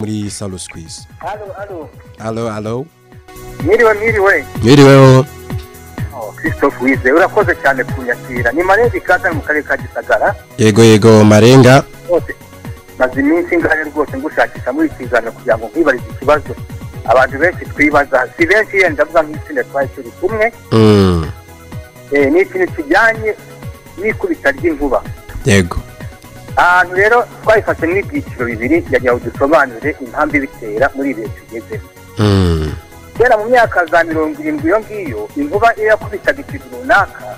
muri salo sikwizi alo alo alo alo mwiriwe mwiriwe mwiriweho Oh, christophe wize urakoze cyane kunyakira ni marenga ikaza mu karere ka gisagara yego yego marenga rwose maze iminsi ngane rwose ngushakisha muri iki kiganiro kugira ngo nkwibarize ikibazo abantu benshi twibaza si benshi yenda ndavuga nk'itsinda twari turi kumwe Mm, Eh, ni ikintu kijyanye n'ikubita ry'inkuba yego ahantu rero twayifashe n'ibyiciro bibiri kugira ngo dusobanurire impamvu ibitera muri ibihe tugezemo Mm, kera mu myaka za mirongo irindwi iyo ngiyo inkuba iyo yakubitaga ikintu runaka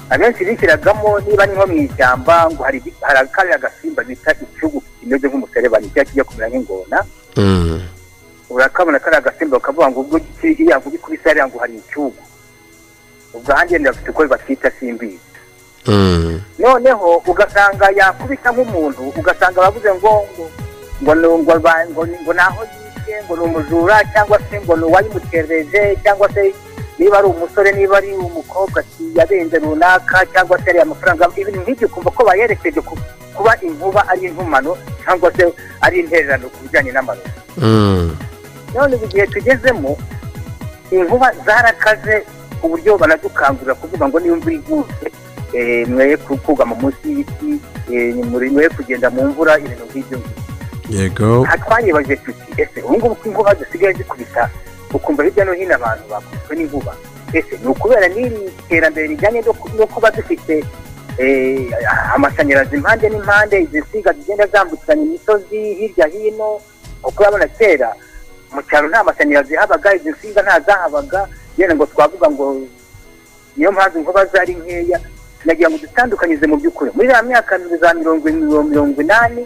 abenshi bishyiragamo niba ari nko mu ishyamba ngo hari igi- hari kariya gasimba bita icyugu kimeze nk'umuserebani cyangwa kijya kumera nk'ingona mm, urakabona kariya gasimba bakavuga ngo ubwo iki iriya ngo ikubise hariya ngo hari icyugu ubwo ahandi yenda bafite uko bakita simbizi mm, noneho ugasanga yakubita nk'umuntu ugasanga bavuze ngo ngo ngo ni ngo ba- ngo ni- ngo naho yishe ngo ni umujura cyangwa se ngo ni uwayimutereje cyangwa se niba ari umusore niba ari umukobwa si- yabenze runaka cyangwa se ariya amafaranga ibintu nk'ibyo ukumva ko bayerekeje ku- kuba inkuba ari intumano cyangwa se ari intererano ku bijyanye n'amarozi mm, none ubu igihe tugezemo inkuba zarakaze ku buryo banadukangurira kuvuga ngo niba imvura iguye eh, mwe ku- kugama munsi y'ibiti eh, muri- mwe kugenda mu mvura ibintu nk'ibyo ngibyo yego aha twayibajije tuti ese ubu ngubu ko inkuba zisigaye zikubita ukumva hirya no hino abantu bakubiswe n'inkuba ese ni ukubera n'iri terambere rijyanye no ku- no kuba dufite eh, amashanyarazi impande n'impande izi nsinga zigenda zambukiranya imisozi hirya hino kuko urabona kera mu cyaro nta mashanyarazi habaga izi nsinga nta zahabaga yenda ngo twavuga ngo niyo mpamvu inkuba zari nkeya nagira ngo dutandukanyirize mu by'ukuri muri ya myaka za mirongo irindwi mirongo inani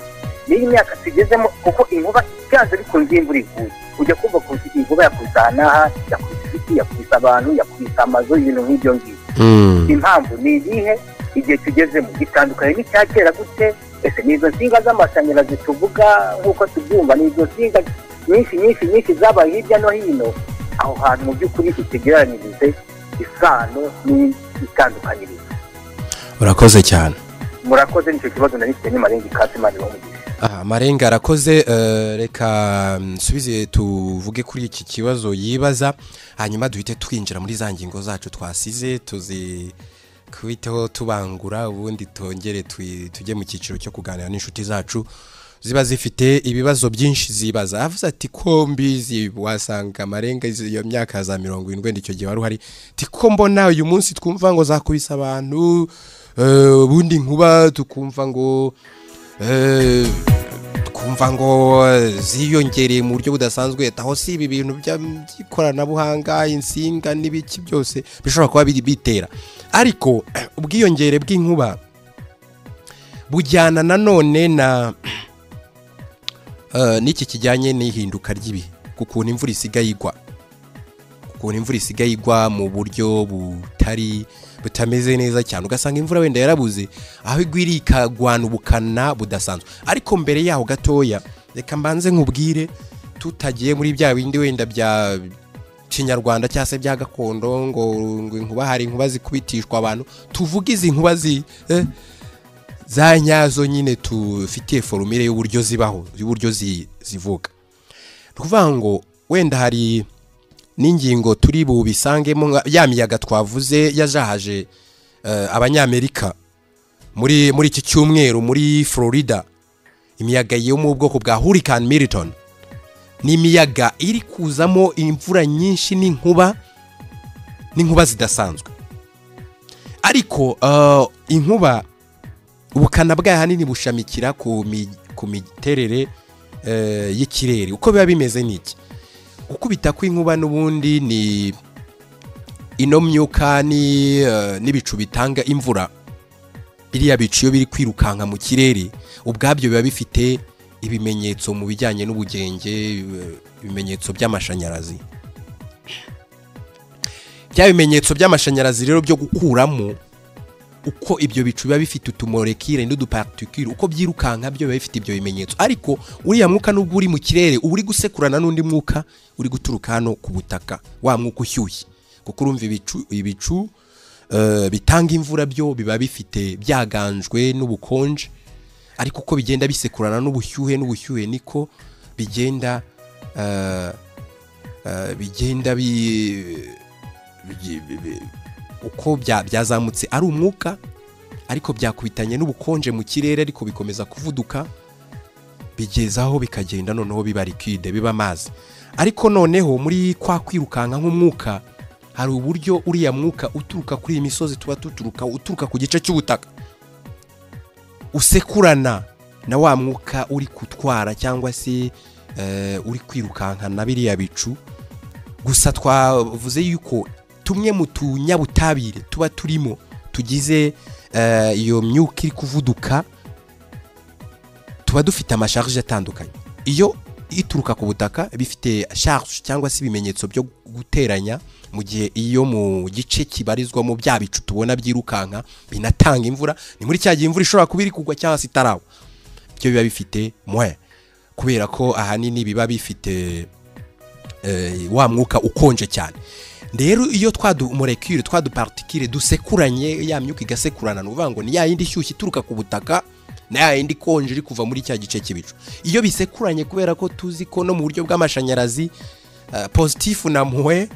n'iyi myaka tugezemo kuko inkuba byanze bikunze iyo imvura iguye ujya kumva ko inkuba yakubise aha yakubise ibiti yakubise abantu yakubise amazu ibintu nk'ibyo ngibyo Mm, impamvu ni ibihe igihe tugezemo gitandukanye n'icya kera gute ese ni izo nsinga z'amashanyarazi tuvuga nk'uko tubyumva ni izo nsinga nyinshi nyinshi nyinshi zabaye hirya no hino aho hantu mu by'ukuri itegeranyirize isano n'itandukanyirizo urakoze cyane murakoze nicyo kibazo nari mfite n'imarenga ikatsi imana ibamugisha Aha, marenga arakoze eh, reka nsubize tuvuge kuri iki kibazo yibaza hanyuma duhite twinjira muri za ngingo zacu twasize tuzi kubiteho tubangura ubundi tongere twi- tujye mu cyiciro cyo kuganira n'inshuti zacu ziba zifite ibibazo byinshi zibaza avuze ati ko mbizi wasanga amarenga izi- iyo myaka za mirongo irindwi icyo gihe wari uhari ati ko mbona uyu munsi twumva ngo zakubise abantu eh, ubundi nkuba tukumva ngo Eh, twumva ngo ziyongereye mu buryo budasanzwe aho si ibi bintu bya- by'ikoranabuhanga insinga n'ibiki byose bishobora kuba biri bitera ariko ubwiyongere bw'inkuba bujyana nanone na eh, n'iki kijyanye n'ihinduka ry'ibihe kukuntu imvura isigaye igwa ukuntu imvura isigaye igwa mu buryo butari butameze neza cyane ugasanga imvura wenda yarabuze aho igwira ikagwana ubukana budasanzwe ariko mbere yaho gatoya reka mbanze nkubwire tutagiye muri bya bindi wenda bya kinyarwanda cyangwa se bya gakondo ngo ngo inkuba hari inkuba zikubitishwa abantu tuvuge izi nkuba zi eh, za nyazo nyine tufitiye forumire y'uburyo zibaho y'uburyo zi- zivuga ni ukuvuga ngo wenda hari n'ingingo turi bubisangemo nka ya miyaga twavuze yajahaje eh, abanyamerika muri muri iki cyumweru muri florida imiyaga yo mu bwoko bwa hurricane milton ni imiyaga iri kuzamo imvura nyinshi n'inkuba n'inkuba zidasanzwe ariko eh, inkuba ubukana bwayo ahanini bushamikira ku mi- ku miterere eh, y'ikirere uko biba bimeze n'iki gukubita kw'inkuba n'ubundi ni ino myuka ni, eh, n'ibicu bitanga imvura biriya bicu iyo biri kwirukanka mu kirere ubwabyo biba bifite ibimenyetso mu bijyanye n'ubugenge eh, ibimenyetso by'amashanyarazi bya bimenyetso by'amashanyarazi rero byo gukuramo uko ibyo bicu biba bifite utumorekire n'udupartikire uko byirukanka byo biba bifite ibyo bimenyetso ariko uriya mwuka nubwo uri mu kirere uba uri gusekurana n'undi mwuka uri guturuka hano ku butaka wa mwuka ushyushye kuko urumva ibicu ibicu eh, bitanga imvura byo biba bifite byaganjwe n'ubukonje ariko uko bigenda bisekurana n'ubushyuhe n'ubushyuhe niko bigenda eh, eh, bigenda bi- bi- bi- bi- uko bya- byazamutse ari umwuka ariko byakubitanye n'ubukonje mu kirere ariko bikomeza kuvuduka bigeza aho bikagenda noneho biba liquide biba amazi ariko noneho muri kwa kwirukanka nk'umwuka hari uburyo uriya mwuka uturuka kuri iyi misozi tuba tuturuka uturuka ku gice cy'ubutaka usekurana na wa mwuka uri gutwara cyangwa se eh, uri kwirukankana biriya bicu gusa twavuze yuko tumwe mu tunyabutabire tuba turimo tugize eh, iyo myuka iri kuvuduka tuba dufite amasharije atandukanye iyo ituruka ku butaka bifite charge cyangwa se ibimenyetso byo guteranya mu gihe iyo mu gice kibarizwamo bya bicu tubona byirukanka binatanga imvura ni muri cya gihe imvura ishobora kuba iri kugwa cyangwa se itarawa byo biba bifite mwe kubera ko ahanini biba bifite eh, wa mwuka ukonje cyane rero iyo twadumorekire twadupartikire dusekuranye ya myuka igasekurana ni ukuvuga ngo ni ya yindi ishyushye ituruka ku butaka na ya yindi ikonje iri kuva muri cya gice cy'ibicu iyo bisekuranye kubera ko tuzi ko no mu buryo bw'amashanyarazi eh, positifu na mpuwe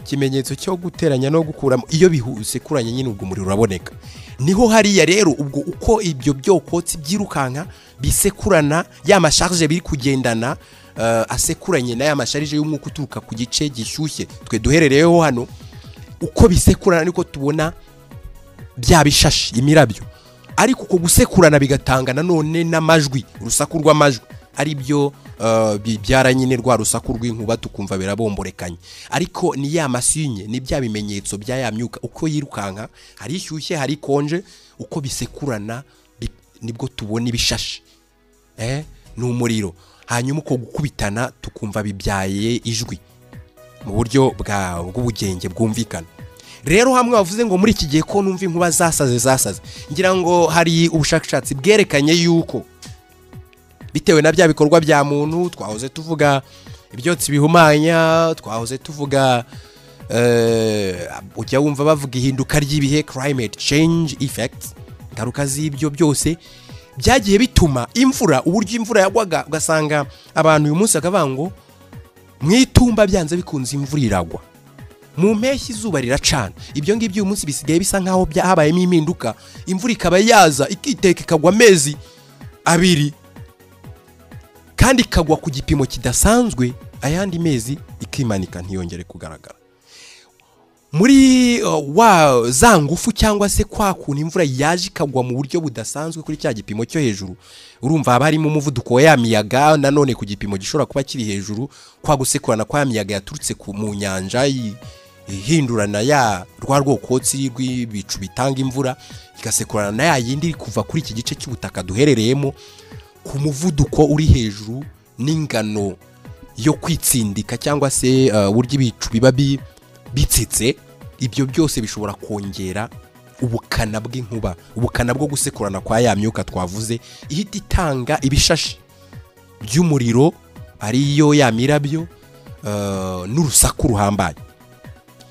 ikimenyetso cyo guteranya no gukuramo iyo bisekuranye nyine ubwo umuriro uraboneka niho hariya rero ubwo uko ibyo byokotsi byirukanka bisekurana ya masharije biri kugendana eh, asekuranye n'aya masharije y'umwuka uturuka ku gice gishyushye twe duherereyeho hano uko bisekurana niko tubona bya bishashi imirabyo ariko uko gusekurana bigatanga nanone n'amajwi urusaku rw'amajwi ari byo eh, bibyara nyine rwa rusaku rw'inkuba tukumva birabomborekanye ariko ni ya masinye ni bya bimenyetso bya ya myuka uko yirukanka hari ishyushye hari konje uko bisekurana bi- nibwo tubona ibishashi eh, ni umuriro hanyuma uko gukubitana tukumva bibyaye ijwi mu buryo bwa- bw'ubugenge bwumvikana rero hamwe bavuze ngo muri iki gihe ko numva inkuba zasaze zasaze ngira ngo hari ubushakashatsi bwerekanye yuko bitewe na bya bikorwa bya muntu twahoze tuvuga ibyotsi bihumanya twahoze tuvuga eh, ujya wumva bavuga ihinduka ry'ibihe climate change effects ingaruka z'ibyo byose byagiye bituma imvura uburyo imvura yagwaga ugasanga abantu uyu munsi bakavuga ngo mu itumba byanze bikunze imvura iragwa mu mpeshyi izuba riracana ibyo ngibyo uyu munsi bisigaye bisa nk'aho bya- habayemo impinduka imvura ikaba yaza ikiteka ikagwa amezi abiri kandi ikagwa ku gipimo kidasanzwe ayandi mezi ikimanika ntiyongere kugaragara muri uh, wa za ngufu cyangwa se kwa kuntu imvura yaje ikagwa mu buryo budasanzwe kuri cya gipimo cyo hejuru urumva haba harimo umuvuduko wa ya miyaga nanone ku gipimo gishobora kuba kiri hejuru kwa gusekurana kwa ya miyaga yaturutse ku- mu nyanja i- ihindurana ya rwa rwokotsi rw'ibicu bitanga imvura igasekurana na ya yindi iri kuva kuri iki gice cy'ubutaka duherereyemo ku muvuduko uri hejuru n'ingano yo kwitsindika cyangwa se uh, uburyo ibicu biba bi- bitsitse ibyo byose bishobora kongera ubukana bw'inkuba ubukana bwo gusekurana kwa ya myuka twavuze ihita itanga ibishashi by'umuriro ariyo ya mirabyo uh, n'urusaku ruhambaye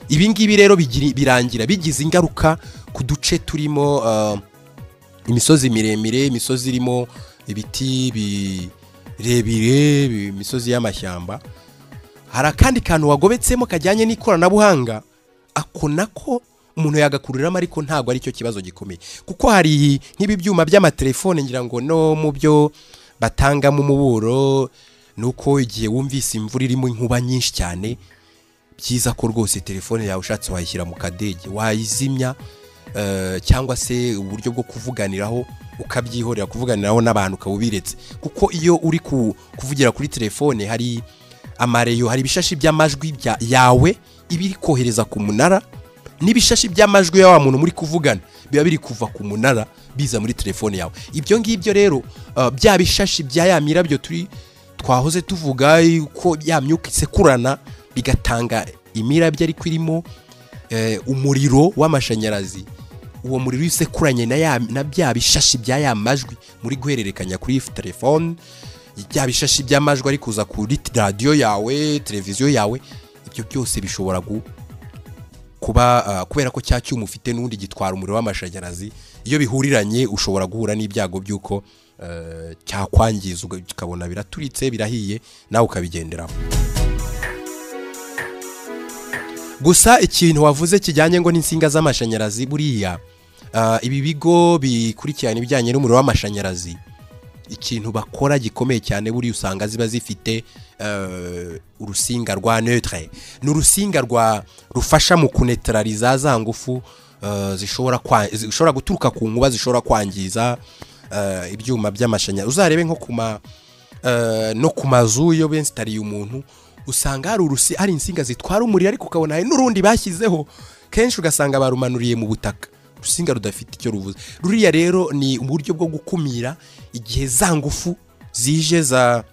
ibi ngibi rero bigiri- birangira bigize ingaruka ku duce turimo uh, imisozi miremire imisozi irimo ibiti birebire bi- imisozi y'amashyamba hari akandi kantu wagobetsemo kajyanye n'ikoranabuhanga ako nako umuntu yagakururiramo ariko ntabwo aricyo kibazo gikomeye kuko hari nk'ibi byuma by'amatelefone ngira ngo no mu byo batangamo umuburo ni uko igihe wumvise imvura irimo inkuba nyinshi cyane byiza ko rwose telefone yawe ushatse wayishyira mu kadege wayizimya eh, cyangwa se uburyo bwo kuvuganiraho ukabyihorera kuvuganiraho n'abantu ukaba ubiretse kuko iyo uri ku- kuvugira kuri telefone hari amareyo hari ibishashi by'amajwi bya- yawe iba iri kohereza ku munara n'ibishashi by'amajwi ya wa muntu muri kuvugana biba biri kuva ku munara biza muri telefone yawe ibyo ngibyo rero eh, bya bishashi bya ya mirabyo turi twahoze tuvuga ko ya myuka isekurana bigatanga imirabyo ariko irimo eh, umuriro w'amashanyarazi uwo muriro usekuranye na ya- na bya bishashi bya ya majwi muri guhererekanya kuri telefone bya bishashi by'amajwi ari kuza kuri t- radiyo yawe televiziyo yawe ibyo byose bishobora gu- kuba ah, kubera ko cya cyuma ufite n'ubundi gitwara umuriro w'amashanyarazi iyo bihuriranye ushobora guhura n'ibyago by'uko eh, cyakwangiza uga- ukabona biraturitse birahiye nawe ukabigenderaho gusa ikintu wavuze kijyanye ngo n'insinga z'amashanyarazi buriya ah, ibi bigo bikurikirana ibijyanye n'umuriro w'amashanyarazi ikintu bakora gikomeye cyane buriya usanga ziba zifite eh, urusinga rwa neutre ni urusinga rwa rufasha mu kunetarariza za ngufu eh, zishobora kwa- zishobora guturuka ku nkuba zishobora kwangiza eh, ibyuma by'amashanyarazi uzarebe nko ku ma eh, no ku mazu iyo bensitariye umuntu usanga hari urusi hari insinga zitwara umuriro ariko ukabona hari n'urundi bashyizeho kenshi ugasanga barumanuriye mu butaka urusinga rudafite icyo ruvuze ruriya rero ni uburyo bwo gukumira igihe za ngufu zije za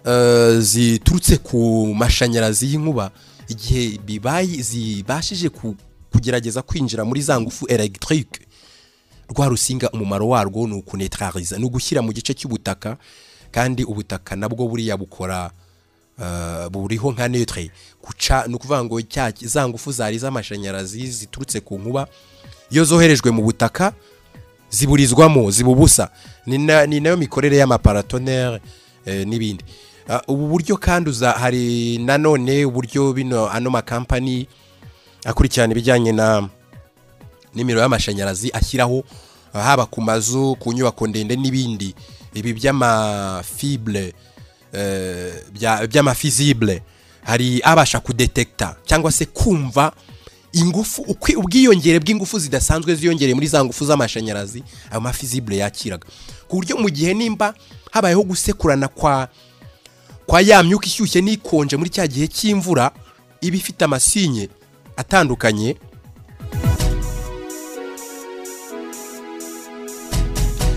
eh, ziturutse ku mashanyarazi y'inkuba igihe bibaye zibashije ku- kugerageza kwinjira muri za ngufu elegitike rwa rusinga umumaro warwo ni ukunetarariza ni ugushyira mu gice cy'ubutaka kandi ubutaka nabwo buriya bukora eh, buriho nka netre guca ni ukuvuga ngo cya- za ngufu zari z'amashanyarazi ziturutse ku nkuba iyo zoherejwe mu butaka ziburizwamo zibubusa ni na- ni nayo mikorere y'amaparatonere eh, n'ibindi Ah, ubu buryo kandi uza hari nanone uburyo bino ano makampani akurikirana ibijyanye na n'imiriro y'amashanyarazi ashyiraho ah, haba ku mazu ku nyubako ndende n'ibindi ibi by'amafibule eh, bya- by'amafizibule hari abasha kudetekita cyangwa se kumva ingufu ukwi- ubwiyongere bw'ingufu zidasanzwe ziyongereye muri za ngufu z'amashanyarazi ayo mafizibule yakiraga ku buryo mu gihe nimba habayeho gusekurana kwa kwa ya myuka ishyushye n'ikonje muri cya gihe cy'imvura iba ifite amasinye atandukanye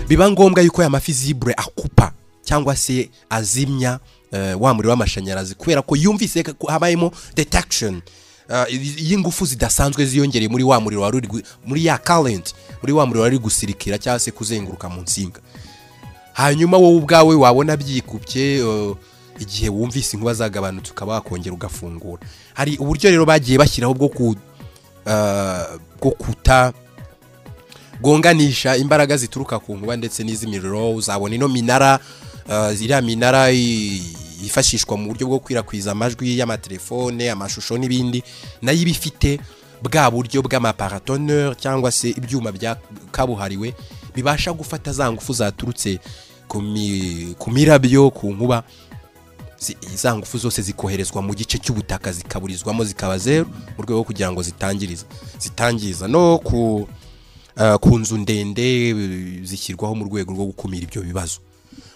biba ngombwa yuko aya mafi zibure akupa cyangwa se azimya eh, wa muriro w'amashanyarazi kubera ko yumvise ko habayemo detection eh, y'ingufu zidasanzwe ziyongereye muri wa muriro wari uri gu- muri ya current muri wa muriro wari uri gusirikira cyangwa se kuzenguruka mu nsinga hanyuma wowe ubwawe wabona byikubye eh, igihe wumvise inkuba zagabanutse ukaba wakongera ugafungura hari uburyo rero bagiye bashyiraho bwo ku eh, bwo kuta bwunganisha imbaraga zituruka ku nkuba ndetse n'iz'imiriro uzabona ino minara eh, iriya minara i- yifashishwa mu buryo bwo gukwirakwiza amajwi y'amatelefone amashusho n'ibindi nayo iba ifite bwa buryo bw'amaparatoneri cyangwa se ibyuma bya kabuhariwe bibasha gufata za ngufu zaturutse ku mi- ku mirabyo ku nkuba zi- za ngufu zose zikoherezwa mu gice cy'ubutaka zikaburizwamo zikaba zeru mu rwego rwo kugira ngo zitangiriza zitangiza no ku eh, ku nzu ndende eh, zishyirwaho mu rwego rwo gukumira ibyo bibazo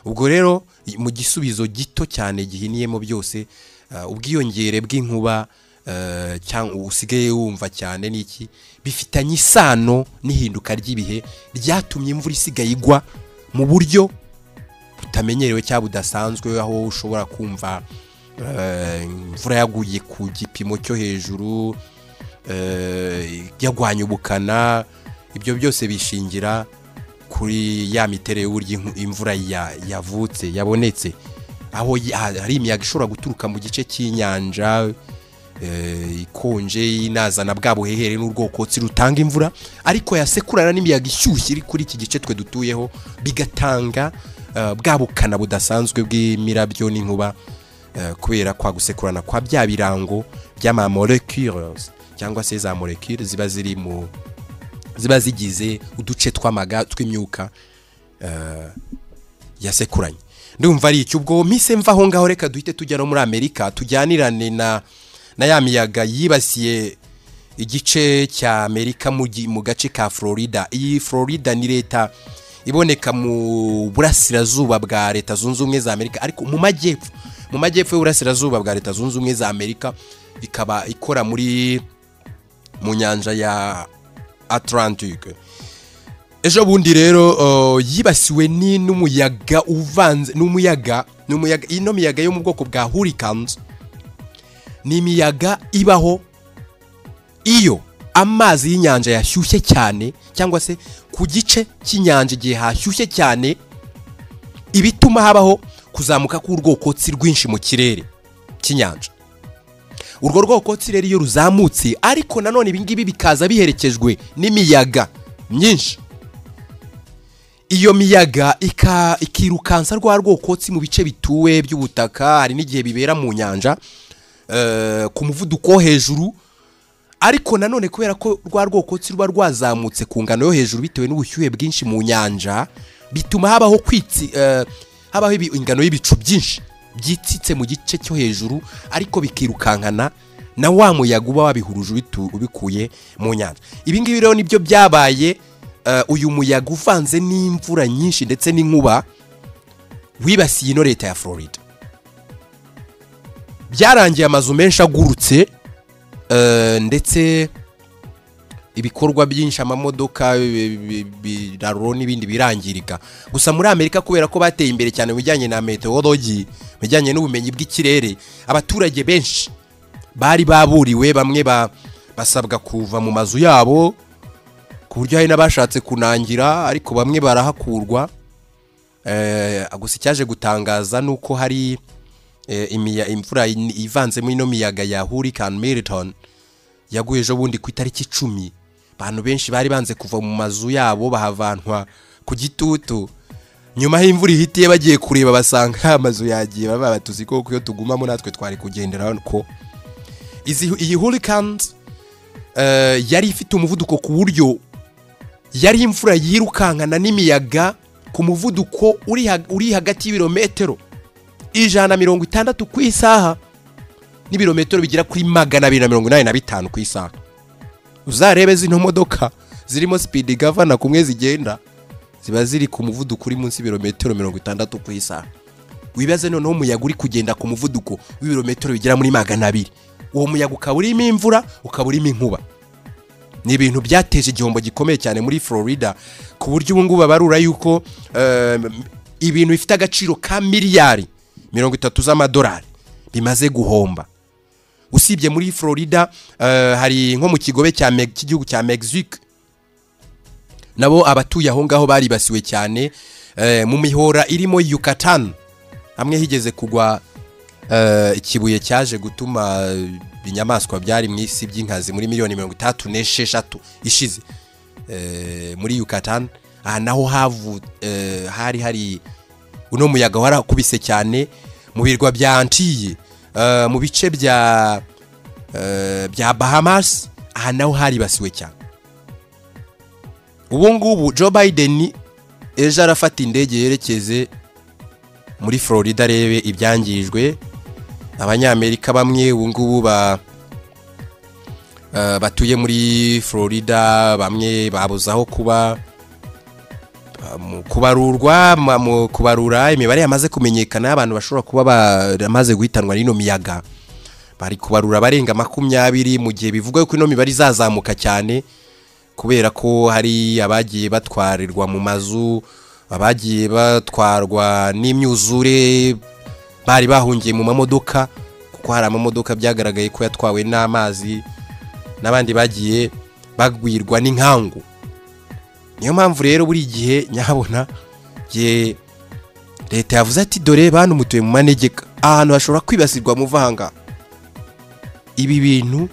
ubwo rero i- mu gisubizo gito cyane gihiniyemo byose eh, ubwiyongere bw'inkuba eh, cyangwa usigaye wumva cyane n'iki bifitanye isano n'ihinduka ry'ibihe ryatumye imvura isigaye igwa mu buryo butamenyerewe cyangwa budasanzwe aho ushobora kumva eh, imvura yaguye ku gipimo cyo hejuru eh, yagwanya ubukana ibyo byose bishingira kuri ya miterere y'uburyo inku- imvura ya- yavutse yabonetse aho ya- hari imiyaga ishobora guturuka mu gice cy'inyanja eh, ikonje inazana bwa buhehere n'urwokotsi rutanga imvura ariko yasekurana n'imiyaga ishyushye iri kuri iki gice twe dutuyeho bigatanga eh, bwa bukana budasanzwe bw'imirabyo n'inkuba eh, kubera kwa gusekurana kwa bya birango by'amamolecules cyangwa se za molecule ziba ziri mu ziba zigize uduce tw'amaga tw'imyuka eh, yasekuranye ndumva ari icyo ubwo mise mva aho ngaho reka duhite tujya no muri amerika tujyanirane na na ya miyaga yibasiye igice cya amerika mu gi- mu gace ka florida iyi florida ni leta iboneka mu burasirazuba bwa leta zunze ubumwe za amerika ariko mu majyepfo mu majyepfo y'uburasirazuba bwa leta zunze ubumwe za amerika ikaba ikora muri mu nyanja ya atlantique ejo bundi rero uh, yibasiwe ni- n'umuyaga uvanze n'umuyaga n'umuyaga ino miyaga yo mu bwoko bwa hurricanes ni imiyaga ibaho iyo amazi y'inyanja yashyushye cyane cyangwa se ku gice cy'inyanja igihe hashyushye cyane ibituma habaho kuzamuka k'urwokotsi rwinshi mu kirere cy'inyanja urwo rwokotsi rero iyo ruzamutse ariko nanone ibingibi bikaza biherekejwe n'imiyaga myinshi iyo miyaga ika- ikirukansa rwa rwokotsi mu bice bituwe by'ubutaka hari n'igihe bibera mu nyanja eh, ku muvuduko wo hejuru ariko nanone kubera ko rwa rwokotsi ruba rwazamutse ku ngano yo hejuru bitewe n'ubushyuhe bwinshi mu nyanja bituma habaho kwitsi eh, habaho ibi- ingano y'ibicu byinshi byitsitse mu gice cyo hejuru ariko bikirukankana na wa muyaga uba wabihuruje ubitu- ubikuye mu nyanja ibi ngibi rero nibyo byabaye eh, uyu muyaga uvanze n'imvura nyinshi ndetse n'inkuba wibasiye ino leta ya florida byarangiye amazu menshi agurutse Eh, ndetse ibikorwa byinshi amamodoka bi- bi- biraro n'ibindi birangirika gusa muri amerika kubera ko bateye imbere cyane mu bijyanye na meteorology mu bijyanye n'ubumenyi bw'ikirere abaturage benshi bari baburiwe bamwe ba- basabwa kuva mu mazu yabo ku buryo hari n'abashatse kunangira ariko bamwe barahakurwa Eh, gusa icyaje gutangaza ni uko hari eh, imiya- imvura in- ivanzemo ino miyaga ya hurricane Milton yaguye ejo bundi ku itariki icumi abantu benshi bari banze kuva mu mazu yabo bahavantwa ku gitutu nyuma y'imvura ihitiye bagiye kureba basanga amazu yagiye baba batuzi ko iyo tugumamo natwe twari kugendera ko izi iyi hurricane eh, yari ifite umuvuduko ku buryo yari imvura yirukankana n'imiyaga ku muvuduko uri ha- uri hagati y'ibirometero ijana na mirongo itandatu ku isaha n'ibirometero bigera kuri magana abiri na mirongo inani na bitanu ku isaha uzarebe zino modoka zirimo sipidi gavana kumwe zigenda ziba ziri ku muvuduko uri munsi y'ibirometero mirongo itandatu ku isaha wibaze noneho umuyaga uri kugenda ku muvuduko w'ibirometero bigera muri magana abiri uwo muyaga ukaba urimo imvura ukaba urimo inkuba ni ibintu byateje igihombo gikomeye cyane muri Florida ku buryo ubu ngubu babarura yuko eh, ibintu bifite agaciro ka miliyari mirongo itatu z'amadolari bimaze guhomba usibye muri Florida eh, hari nko mu kigobe cya Me- cy'igihugu cya Mexique nabo abatuye aho ngaho baribasiwe cyane eh, mu mihora irimo Yucatan hamwe higeze kugwa eh, ikibuye cyaje gutuma eh, inyamaswa byari mu isi by'inkazi muri miliyoni mirongo itandatu n'esheshatu ishize eh, muri Yucatan aha naho havu eh, hari hari uno muyaga warakubise cyane mu birwa bya Antilles eh, mu bice bya eh, bya Bahamas aha naho haribasiwe cyane ubu ngubu Joe Biden ejo arafata indege yerekeze muri Florida arebe ibyangijwe abanyamerika bamwe ubu ngubu ba eh, batuye muri Florida bamwe babuze aho kuba ba- mu kubarurwa ma- mu kubarura imibare yamaze kumenyekana y'abantu bashobora kuba baramaze guhitanwa n'ino miyaga bari kubarura abarenga makumyabiri mu gihe bivuga ko ino mibare izazamuka cyane kubera ko hari abagiye batwarirwa mu mazu abagiye batwarwa n'imyuzure bari bahungiye mu mamodoka kuko hari amamodoka byagaragaye ko yatwawe n'amazi n'abandi bagiye bagwirwa n'inkangu niyo mpamvu rero buri gihe nyabona igihe leta yavuze ati dore bantu mutuye mu manegeka ahantu hashobora kwibasirwa muvanga ibi bintu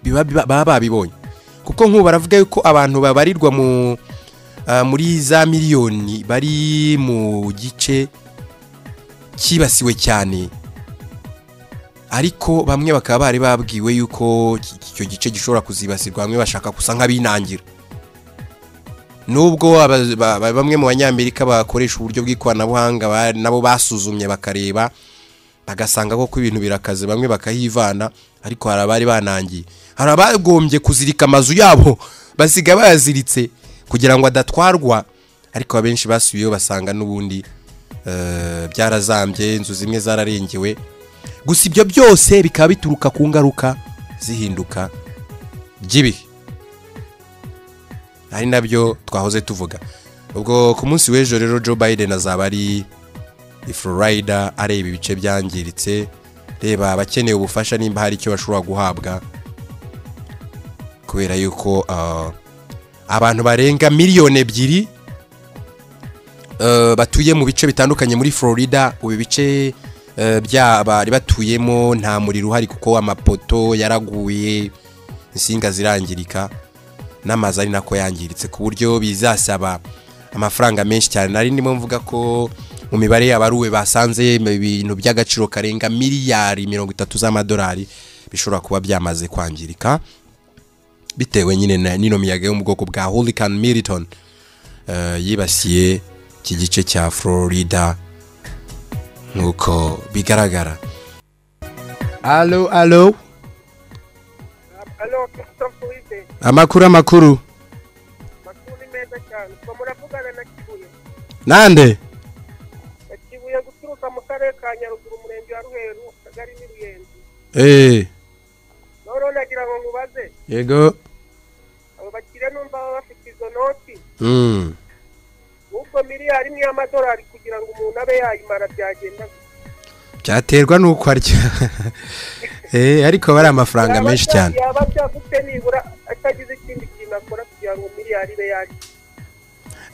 biba biba- baba babibonye kuko nk'ubu baravuga yuko abantu babarirwa mu ah, muri za miliyoni bari mu gice cyibasiwe cyane ariko bamwe bakaba bari babwiwe yuko iki- icyo gice gishobora kuzibasirwa bamwe bashaka gusa nk'abinangira nubwo aba- ba- ba- bamwe mu banyamerika bakoresha uburyo bw'ikoranabuhanga ba- nabo basuzumye bakareba bagasanga koko ibintu birakaze bamwe bakahivana ariko hari abari banangiye hari abagombye kuzirika amazu yabo basiga bayaziritse kugira ngo adatwarwa ariko abenshi basubiyeyo basanga n'ubundi eh, byarazambye inzu zimwe zararengewe gusa ibyo byose bikaba bituruka ku ngaruka zihinduka ry'ibihe ari nabyo twahoze tuvuga ubwo ku munsi w'ejo rero joe biden azaba ari i Florida areba ibice byangiritse reba abakeneye ubufasha nimba hari icyo bashobora guhabwa kubera yuko ah, abantu barenga miliyoni ebyiri eh, batuye mu bice bitandukanye muri Florida ubu ibice eh, bya bari batuyemo nta muriro uhari kuko amapoto yaraguye insinga zirangirika n'amazu ari nako yangiritse ku buryo bizasaba amafaranga menshi cyane nari ndimo mvuga ko mu mibare y'abaruwe basanze ibintu by'agaciro karenga miliyari mirongo itatu z'amadolari bishobora kuba byamaze kwangirika bitewe nyine na nino miyaga yo mu bwoko bwa holikani militoni yibasiye iki gice cya florida nk'uko bigaragara alo alo Alo, Christophe Uwizeye. amakuru amakuru Makuru ni meza cyane. Ubwo muravugana na Kibuye. nande Na Kibuye guturuka mu karere ka Nyaruguru, umurenge wa Ruheru, akagari ni Ruyenzi. eee None nagira ngo nkubaze, yego abo bakire numva baba bafite izo noti, Mm. ubwo miliyari imwe y'amadolari kugira ngo umuntu abe yayimara byagenda. gute? byaterwa n'uko arya eee ariko aba ari amafaranga Yaba menshi bya- cyane Yaba byagutse nibura atagize ikindi kintu akora kugira ngo miliyari ibe yari.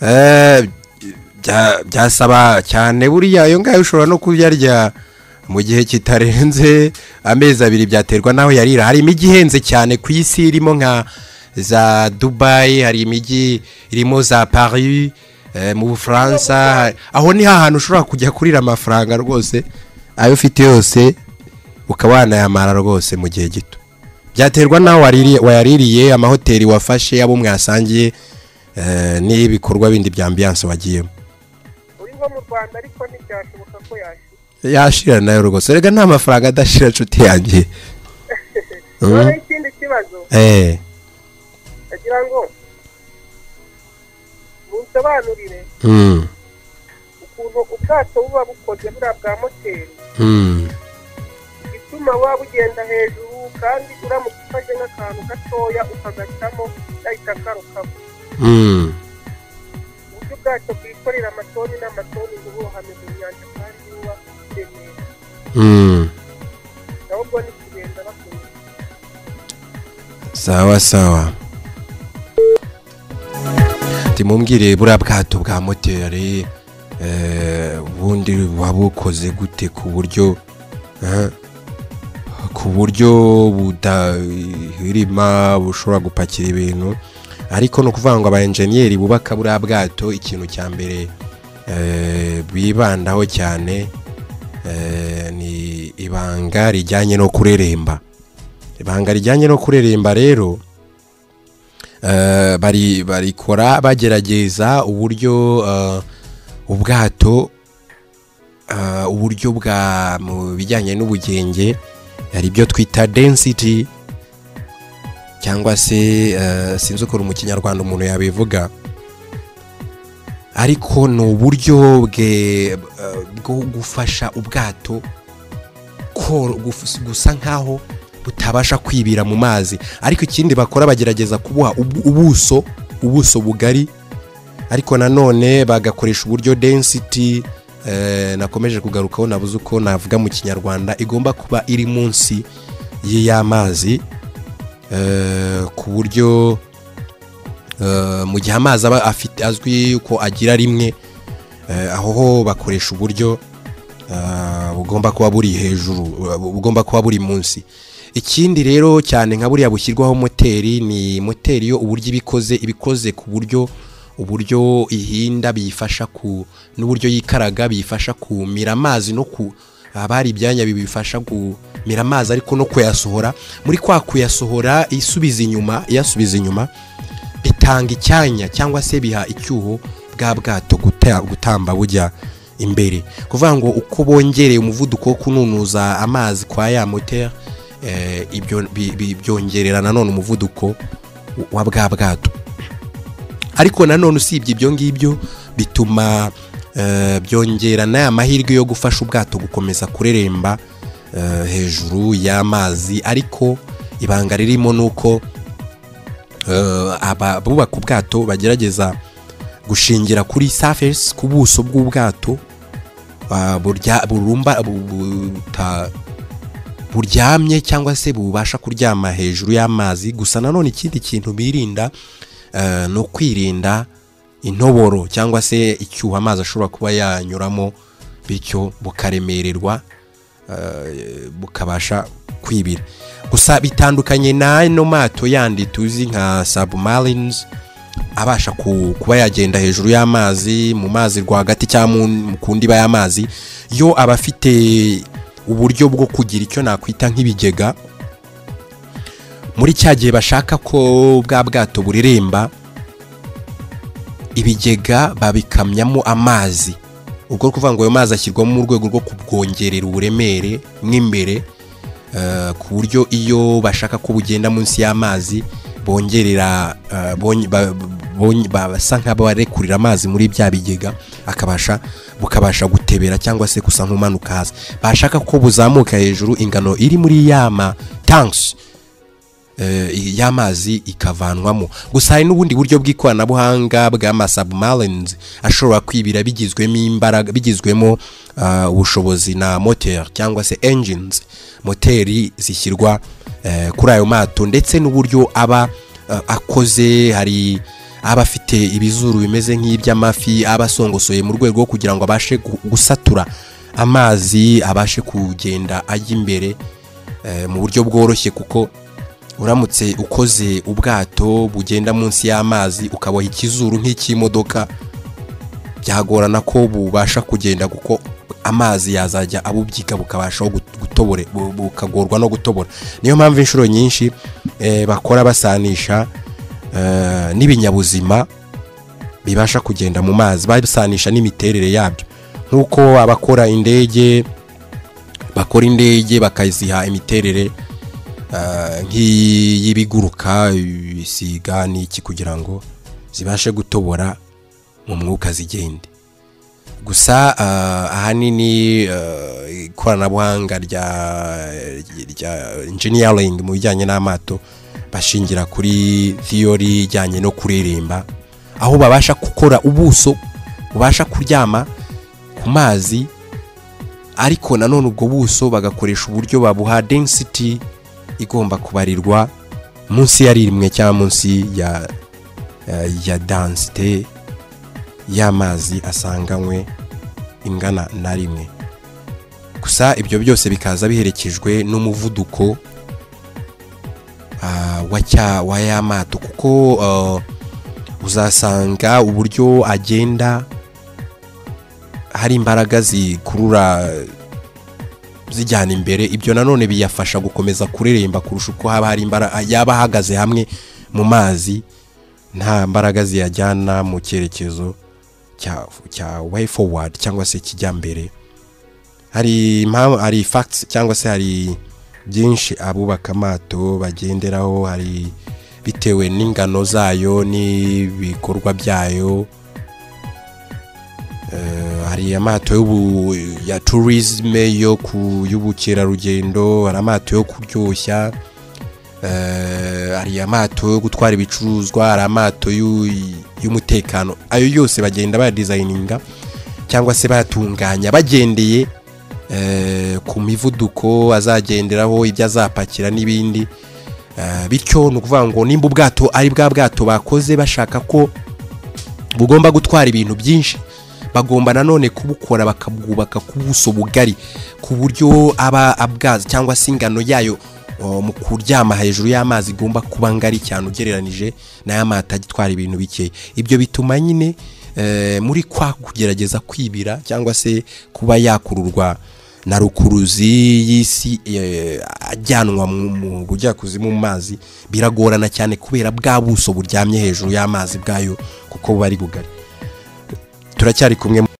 Eh, bya- byasaba cyane buriya iyo ngayo ushobora no kuyarya mu gihe kitarenze amezi abiri byaterwa n'aho yarira hari imijyi ihenze cyane ku isi irimo nka za dubayi hari imijyi irimo za paris eh, mu bufaransa aho ni hahantu ushobora kujya kurira amafaranga rwose ayo ufite yose ukaba wanayamara rwose mu gihe gito byaterwa n'aho waririye- wayaririye amahoteli wafashe abo mwasangiye eh, n'ibikorwa bindi bya ambiyanse wagiyemo Uri nko mu Rwanda ariko ntibyashoboka ko yashira. yashira nayo rwose rega nta mafaranga adashira nshuti yanjye Mm. Noneho ikindi kibazo, eh nagira ngo munsobanurire mm, ukuntu ubwato buba bukoze buriya bwa moteri mm, igituma buba bugenda hejuru kandi uramutse ufashe nk'akantu gatoya ukagacamo gahita karukamo mm. uburyo bwacu bwikorera amatoni n'amatoni ntibuhame mu nyanja kandi buba buremera mm. ahubwo ni kugenda bakunda sawa sawa timumbwire buriya bwato bwa moteri eh, ubundi wabukoze gute ku buryo eh, ku buryo budahirima bushobora gupakira ibintu ariko ni ukuvuga ngo abayenjeniyeri bubaka buriya bwato ikintu cya mbere eh, bibandaho cyane eh, ni ibanga rijyanye no kureremba ibanga rijyanye no kureremba rero eh, bari barikora bagerageza uburyo eh, ubwato eh, uburyo bwa mu bijyanye n'ubugenge hari ibyo twita density cyangwa se eh, sinzi ukuntu mu kinyarwanda umuntu yabivuga ariko ni uburyo bwe eh, bwo gufasha ubwato koro- guf- gusa nkaho butabasha kwibira mu mazi ariko ikindi bakora bagerageza kubuha ubu- ubuso ubuso bugari ariko nanone bagakoresha uburyo density eh, nakomeje kugarukaho nabuze uko navuga mu kinyarwanda igomba kuba iri munsi y'iy'amazi eh, ku buryo eh, mu gihe amazi aba afite azwi yuko agira rimwe eh, aho ho bakoresha uburyo ah, bugomba kuba buri hejuru bugomba kuba buri munsi ikindi rero cyane nka buriya bushyirwaho moteri ni moteri yo uburyo ibikoze ibikoze ku buryo uburyo ihinda biyifasha ku n'uburyo yikaraga biyifasha kumira amazi no ku haba hari ibyanya bibifasha kumira amazi ariko no kuyasohora muri kwa kuyasohora isubiza inyuma iyasubiza inyuma bitanga icyanya cyangwa se biha icyuho bwa bwato guta- gutamba bujya imbere kuvuga ngo uko bongereye umuvuduko wo kununuza amazi kwa ya moteri eh, ibyo- bi- bi- byongerera nanone umuvuduko wa bwa bwato ariko nanone usibye ibyo ngibyo bituma eh, byongera n'aya mahirwe yo gufasha ubwato gukomeza kureremba eh, hejuru y'amazi ariko ibanga ririmo ni uko eh, aba- abubaka ubwato bagerageza gushingira kuri surface ku buso bw'ubwato ah, burya- burumba bu- bu- buta- buryamye cyangwa se bubasha kuryama hejuru y'amazi gusa nanone ikindi kintu birinda eh, ni ukwirinda intoboro cyangwa se icyuho amazi ashobora kuba yanyuramo bityo bukaremererwa eh, bukabasha kwibira gusa bitandukanye n'ano mato yandi tuzi nka sabumarinizi abasha ku- kuba yagenda hejuru y'amazi mu mazi rwagati cyangwa mu- mu ku ndiba y'amazi yo aba afite uburyo bwo kugira icyo nakwita nk'ibigega muri cya gihe bashaka ko bwa bwato bureremba ibigega babikamyamo amazi ubwo ni ukuvuga ngo ayo mazi ashyirwamo mu rwego rwo kubwongerera uburemere mw'imbere eh, ku buryo iyo bashaka ko bugenda munsi y'amazi bongerera eh, bonye- ba- bonye- ba- basa nk'abarekurira amazi muri bya bigega akabasha bukabasha gutebera cyangwa se gusa nk'umanuka hasi bashaka ko buzamuka hejuru ingano iri muri ya ma tanks eh, y'amazi ikavanwamo gusa hari n'ubundi buryo bw'ikoranabuhanga bw'amasabumarines ashobora kwibira bigizwemo imbaraga bigizwemo ah, ubushobozi na moteur cyangwa se engines moteri zishyirwa eh, kuri ayo mato ndetse n'uburyo aba eh, akoze hari aba afite ibizuru bimeze nk'iby'amafi aba asongosoye mu rwego rwo kugira ngo abashe gu- gusatura amazi abashe kugenda ajya imbere eh, mu buryo bworoshye kuko uramutse ukoze ubwato bugenda munsi y'amazi ukaboha ikizuru nk'icy'imodoka byagorana ko bubasha kugenda kuko amazi yazajya abubyiga bukabashaho gut- gutobore bu- bukagorwa no gutobora niyo mpamvu inshuro nyinshi eh, bakora basanisha eh, n'ibinyabuzima bibasha kugenda mu mazi babisanisha n'imiterere yabyo nk'uko abakora indege bakora indege bakaziha imiterere ah, nk'iy'ibiguruka ibisiga n'iki kugira ngo zibashe gutobora mu mwuka zigende gusa ah, ahanini ah, ikoranabuhanga rya rya engineering mu bijyanye n'amato bashingira kuri theory ijyanye no kuririmba aho babasha gukora ubuso bubasha kuryama ku mazi ariko nanone ubwo buso bagakoresha uburyo babuha density igomba kubarirwa munsi ya rimwe cyangwa munsi ya eh, ya densite y'amazi asanganywe ingana na rimwe gusa ibyo byose bikaza biherekejwe n'umuvuduko ah, wa cya wa ya mato kuko eh, uzasanga uburyo agenda hari imbaraga zikurura zijyana imbere ibyo nanone biyafasha gukomeza kureremba kurusha uko haba hari imbaraga yaba ahagaze hamwe mu mazi nta mbaraga ziyajyana mu cyerekezo cya cya way forward cyangwa se kijya mbere hari impamvu hari facts cyangwa se hari byinshi abubaka amato bagenderaho hari bitewe n'ingano zayo n'ibikorwa byayo Eh, hari amato y'ubu ya tourisme yo ku y'ubukerarugendo hari amato yo kuryoshya eh, hari amato yo gutwara ibicuruzwa hari amato y'u- y'umutekano ayo yose bagenda bayadezayininga cyangwa se bayatunganya bagendeye eh, ku mivuduko azagenderaho ibyo azapakira n'ibindi Eh, bityo ni ukuvuga ngo nimba ubwato ari bwa bwato bakoze bashaka ko bugomba gutwara ibintu byinshi bagomba nanone kubukora bakabwubaka ku buso bugari ku buryo aba abwazi cyangwa se ingano yayo o, mu kuryama hejuru y'amazi igomba kuba ngari cyane ugereranije n'aya mato agitwara ibintu bikeya ibyo bituma nyine eh, muri kwa kugerageza kwibira cyangwa se kuba yakururwa na rukuruzi y'isi eh, ajyanwa mu mu bujyakuzimu mu mazi biragorana cyane kubera bwa buso buryamye hejuru y'amazi bwayo kuko buba ari bugari turacyari kumwe